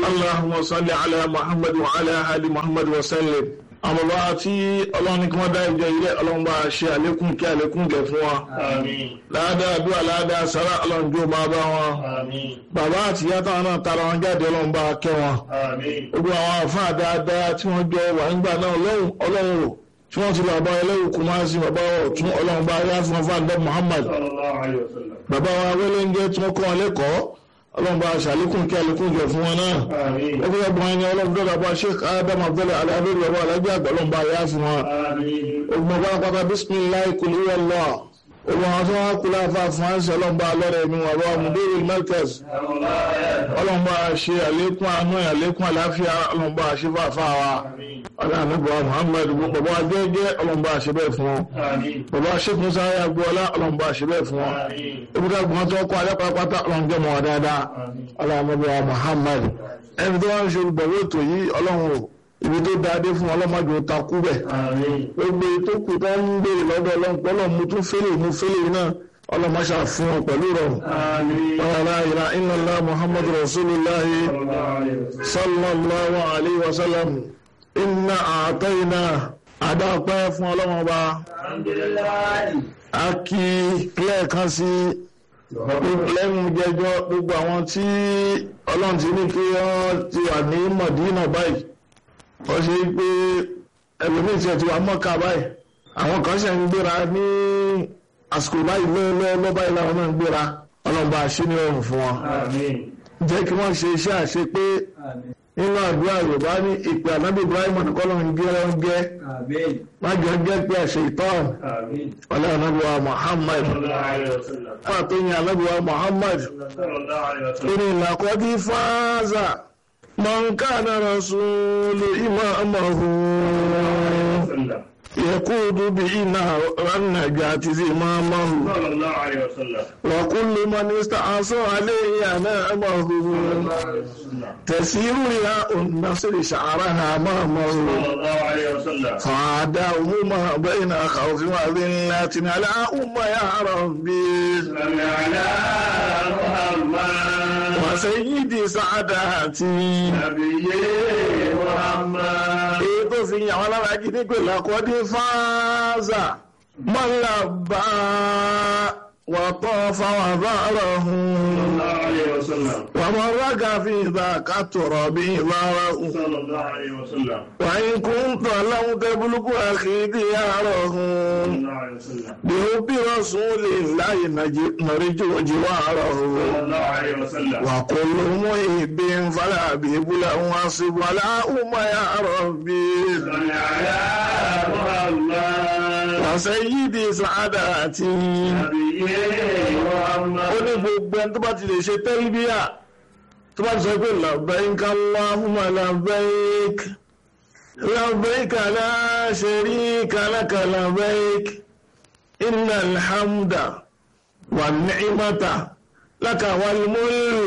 اللهم صل على محمد وعلى آل محمد وسلم àwọn bàbá tí ọlọ́run ní kí wọ́n dá ìjọ ilé ọlọ́run bá ṣe àlékún kí àlékún gẹ̀ fún wa Àmín. láàdáa àdúrà láàdáa sára ọlọ́run jó máa bá wọn Àmín. bàbá àti ìyá táwọn náà tara wọn jáde ọlọ́run bá kẹ́ wọn Àmín. gbogbo àwọn àfáà dáadáa tí wọ́n jọ wà nígbà náà ọlọ́run ọlọ́run o tí wọ́n ti lọ bá ẹlẹ́wù kú máa ń sin bàbá ọ̀tún ọlọ́run bá yá fún ọfà ǹdọ́ Muhammad Sallallahu alayhi wa sallam. bàbá wa wẹ́lẹ́ńgẹ́ tí wọ́n kọ́ wọn lẹ́kọ̀ọ́ ọlọ́run bá ṣàlékún kí àlékún jọ fún wọn náà Àmín. ẹgbẹ́ ọgbọ̀n ẹni ọlọ́run tó dàbọ̀ Sheikh Adam Abdul alábẹ́rẹ́ bàbá alájẹ́ àgbà ọlọ́run bá yá fún wọn Àmín. ogun ọba pátá bisimilayi kul huwa Allah ogun àwọn tó wá kú láfa fún àṣẹ ọlọ́run bá lọ́rẹ̀ mi wà bá mudiru Markaz ọlọ́run bá ṣe àlékún àánú ẹ̀ àlékún àláfíà ọlọ́run bá ṣe fàáfà wa Àmín. aláàánúbọ̀ Muhammad bàbá jẹ́jẹ́ ọlọ́run bá ṣe bẹ́ẹ̀ fún wọn Àmín. bàbá Sheikh Musa agboola ọlọ́run bá ṣe bẹ́ẹ̀ fún wọn Àmín. ibùdó gbọ́n tó kọ́ alẹ́ pátápátá ọlọ́run jẹ́ mọ́ wa dáadáa Àmín. aláàánúbọ̀ Muhammad ẹni tó wá ń ṣe olùgbọ̀wé ètò yìí ọlọ́run o ibi tó dáadé fún ọlọ́mọdé ó takú bẹ̀ Àmín. gbogbo tó kù tó ń béèrè lọ́dọ̀ ọlọ́run pọ́lọ́ mu tún fẹ́lẹ̀ mu fẹ́lẹ̀ náà ọlọ́mọṣà fún wọn pẹ̀lú rọrùn. Àmín. la ilaha illallah muhammadu rasulillah Sallallahu alayhi wa sallam. sallallahu alayhi wa sallam inna a'tayna adápẹ́ fún ọlọ́run ọba Alhamdulillah. a kí lẹ́ẹ̀kan sí lẹ́nu jẹjọ́ gbogbo àwọn tí ọlọ́run ti ní kí wọ́n ti wà ní mọ̀dínà báyìí wọ́n ṣe pé ẹlòmíì tí ẹ ti wà mọ́ka báyìí àwọn kan ṣe ń gbéra ní àsìkò báyìí lọ́wọ́ báyìí làwọn náà ń gbéra ọlọ́run bá a ṣe ní ọrùn fún wọn Àmín. jẹ́ kí wọ́n ṣe iṣẹ́ àṣe pé Àmín. nínú àdúrà yorùbá ní ìpè ànábì ibrahim nìkọ́lọ́ ń gé ọ́n gẹ́ Àmín. má jọ gẹ́ pé àṣẹ ìtọ́n Àmín. ọlọ́run ànábì wa muhammad Sallallahu alayhi wa sallam. wọ́n àtọ́yìn ànábì wa muhammad Sallallahu alayhi wa sallam. إن لقد فاز من كان رسول إمامه Sallam. يقود به نار النجاة زمامه Sallallahu alayhi wa sallam. وكل من استعصى عليه نعمه Sallallahu alayhi wa sallam. تسير رياء النصر شعرها أمامه Sallallahu alayhi wa sallam. فعاداه ما بين خوف وذلة على أم يا ربي صل على محمد وسيدي سعاداتي نبي محمد èyí tó fi yàn wọn lára jí ní pé làkọ́dé fáázà mọ́lábà wà tọ́ fáwọn àbárọ̀ hùn صلى الله عليه وسلم wà mọ́ rága fi ìdá kàtọ̀rọ̀ bí ìbára hùn صلى الله عليه وسلم wà ń kún tọ̀ láwọn tẹ́bùlùkù àkìdí àárọ̀ hùn صلى الله عليه وسلم bí ó bí rọ̀sùn lè láyé nàríjì òjì wà àárọ̀ hùn صلى الله عليه وسلم wà kò ló mú ìbí ń falẹ̀ àbí ìbúlẹ̀ wọn àṣìbọ̀ aláhùnmọ̀ yà rọ̀ bí صل على محمد wàṣẹ́yìdì sàádà àti نبي ó محمد ní gbogbo ẹni tó bá ti lè ṣe tẹ́lbíà tó bá ti sọ pé labbaik Allahumma labbaik labbaik la sharika laka labbaik innal hamda wan ni'mata laka wal mulk